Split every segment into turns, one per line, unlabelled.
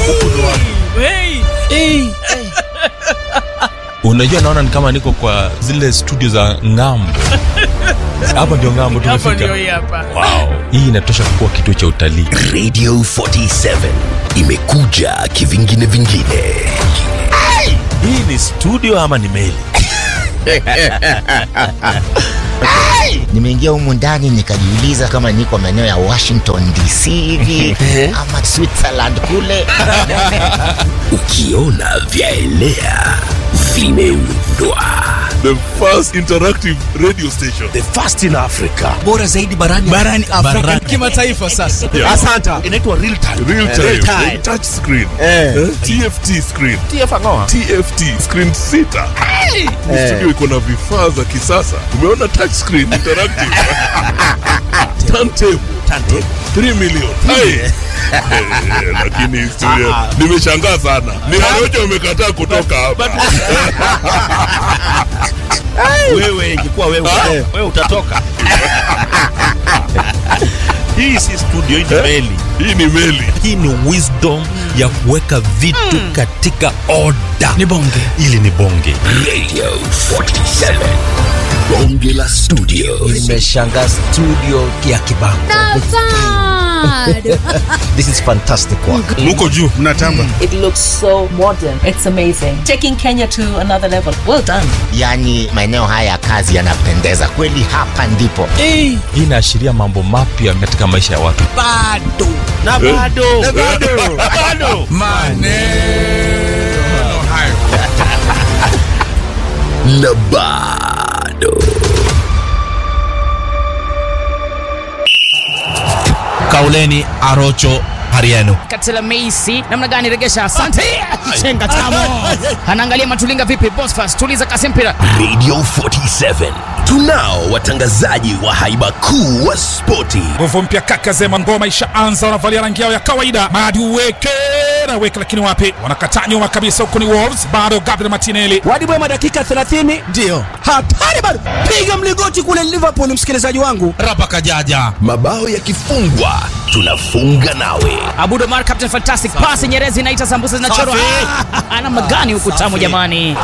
unajua naona ni kama niko kwa zile studio za ngambo hapa ndio ngambo
hapo ndio
tumefika
hii hapa
wow. hii inatosha kuwa kituo cha utalii
radio 47 imekuja kivingine vingine
hii ni studio ama ni meli
nimeingia humu ndani nikajiuliza kama niko maeneo ya washington dc hivi ama switzerland kule
ukiona vyaelea vimeundwa
the first interactive radio station
the first in africa
bora zaidi barani barani Afrika kimataifa sasa.
Yeah.
Asanta.
inaitwa real time
real time,
Real time.
touch screen eh? tft screen tft screen sita Ni studio iko na vifaa za kisasa umeona touch screen interactive turntable 3 million Hai. Eh, lakini historia nimeshangaa sana ni Ariojo umekataa kutoka hapa
wewe ingekuwa wewe wewe utatoka hii si studio hii ni meli
hii ni meli
hii ni wisdom ya kuweka vitu katika oda
Ni bonge.
ili ni bonge
radio 47 bonge la studio
Nimeshangaa studio ya Kibango. This is fantastic work.
muko juu
It looks so modern. It's amazing. Taking Kenya to another level. Well done.
yaani maeneo haya ya kazi yanapendeza kweli hapa ndipo
hii inaashiria mambo mapya katika maisha ya watu
Bado.
na bado na bado bado na bado
Kauleni Arocho Hariano.
katela meisi namna gani regesha asante chenga tamo anaangalia matulinga vipi bosfas tuliza kasi mpira
radio 47 tunao watangazaji wa haiba kuu wa spoti
nguvu mpya kaka zema ngoma ishaanza wanavalia rangi yao ya kawaida madi uweke na weke lakini wapi wanakataa nyuma kabisa huko ni wolves bado gabriel martinelli
Wadi Bwema dakika 30 ndio. Hatari bado. Piga mlingoti kule Liverpool msikilizaji wangu. Rapa kajaja.
mabao yakifungwa tunafunga nawe
abud omar captain fantastic pasi nyerezi inaita sambusa zinachorwa
Safi.
Ah, namna gani huku tamu jamani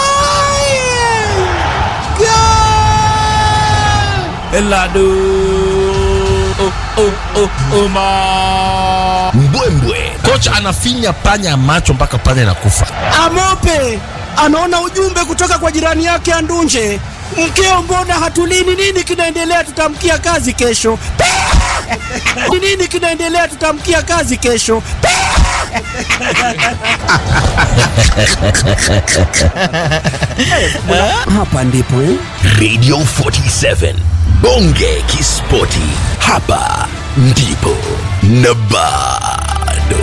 Eladu. Oh, oh, oh, Oma.
mbwembwe
kocha anafinya panya macho mpaka panya inakufa
Amope anaona ujumbe kutoka kwa jirani yake Andunje. Mkeo, mbona hatulini? Nini kinaendelea? Tutamkia kazi kesho. Ni nini kinaendelea? Tutamkia kazi kesho. Hapa ndipo eh?
radio 47 bonge kispoti hapa ndipo na bado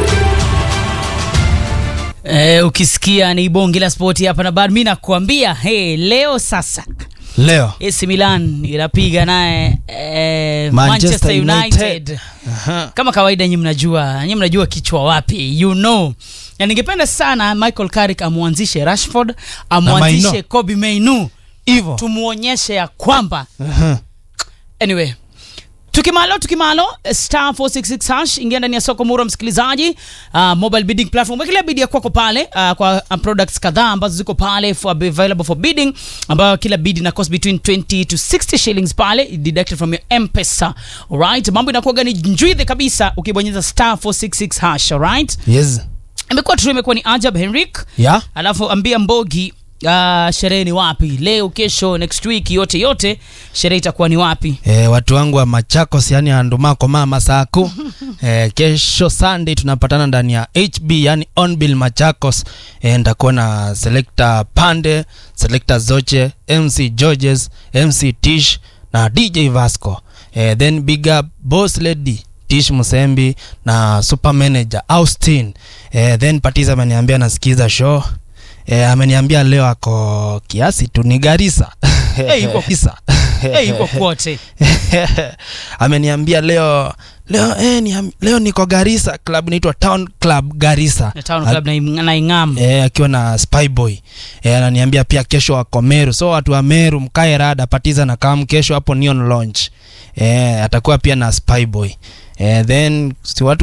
eh, ukisikia ni bonge la spoti hapa na bado mi nakuambia hey, leo sasa
Leo
AC Milan inapiga naye eh,
Manchester
Manchester United,
United.
kama kawaida nyi mnajua nyi mnajua kichwa wapi you know na ningependa sana Michael Carrick amwanzishe Rashford amwanzishe
Maino.
Kobe Mainu
hivyo.
tumuonyeshe ya kwamba anyway tukimalo tukimalo eh, star 466 hash ingia ndani ya soko mura msikilizaji uh, mobile bidding platform wekelea bidi ya kwako pale uh, kwa uh, products kadhaa ambazo ziko pale for available for bidding ambayo kila bid ina cost between 20 to 60 shillings pale deducted from your mpesa alright mambo inakuwa ni njwidhe kabisa ukibonyeza star 466 hash alright
Yes.
imekuwa tu imekuwa ni ajab henrik
Yeah.
alafu ambia mbogi uh, sherehe ni wapi leo kesho next week yote yote sherehe itakuwa ni wapi
E, watu wangu wa Machakos yani andumako mama saku e, kesho Sunday tunapatana ndani ya HB yani Onbill Machakos e, ndakuwa na selector Pande, selector Zoche, MC Georges, MC Tish na DJ Vasco e, then big up boss lady Tish Musembi na super manager Austin e, then Patiza ameniambia nasikiza show e, ameniambia leo ako kiasi tu ni Garissa
Eh, yuko-
Garissa.
hey, yuko kwote
ameniambia leo leo eh, ni, leo niko Garissa club inaitwa Town Club Garissa
Na town club na Ing- na ingam
eh, akiwa na Spyboy eh, ananiambia pia kesho wako Meru so watu wa Meru mkae rada patiza na kam kesho hapo Neon Launch eh, atakuwa pia na Spyboy eh, then si watu